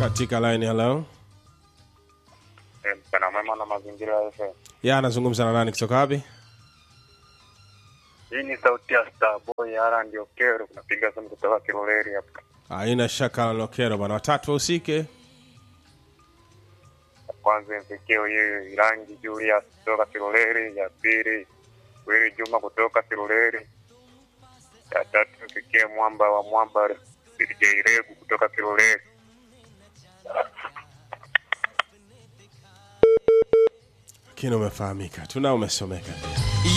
katika line hello Eh, mchana mwema na mazingira ya FM. ya anazungumza na nani kutoka wapi Hii ni sauti ya Starboy Ara ndio kero kunapiga simu kutoka Kiroleri hapa. aina shaka la lokero bwana watatu wahusike Kwanza mfikie huyu Irangi Julius kutoka Kiroleri, ya pili Wili Juma kutoka Kiroleri, ya tatu mfikie Mwamba wa Mwamba DJ Regu kutoka Kiroleri. lakini umefahamika tuna umesomeka pia